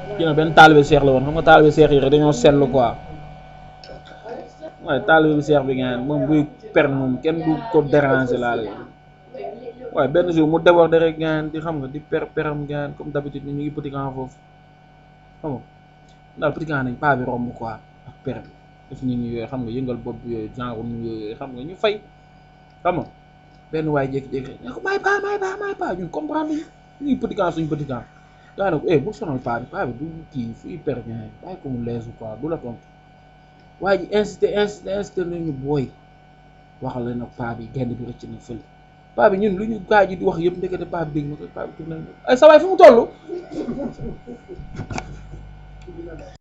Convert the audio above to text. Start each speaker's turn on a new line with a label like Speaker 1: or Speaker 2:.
Speaker 1: kii nag benn taalibe seex la woon xam nga taalibe seex yi rek dañoo seetlu quoi waaye taalibe bi seex bi ngeen moom buy per moom kenn du ko déranger laal waaye benn jour mu déborde rek ngeen di xam nga di per peram ngeen comme d'habitude ni ñu ngi petit camp foofu xam nga daal petit camp nañ paa bi romb quoi ak per bi def nit ñi yooyu xam nga yëngal bopp bi yooyu genre nit ñi yooyu xam nga ñu fay xam nga benn waay jékki-jékki rek ne ko may paa may paa may paa ñun comprendre ñu ñu ngi petit camp suñu petit camp daa ne ko eh bul sonal paa bi paa bi du kii fuy per ngeen bàyyi ko mu leesu quoi du la tontu waa ji incité incité incité nañu booy waxal leen ak paa bi genn bi rëcc na fële paa bi ñun lu ñu gaa ji di wax yëpp ndekete paa bi dégg na ko paa bi tourné ay sa waay fu mu toll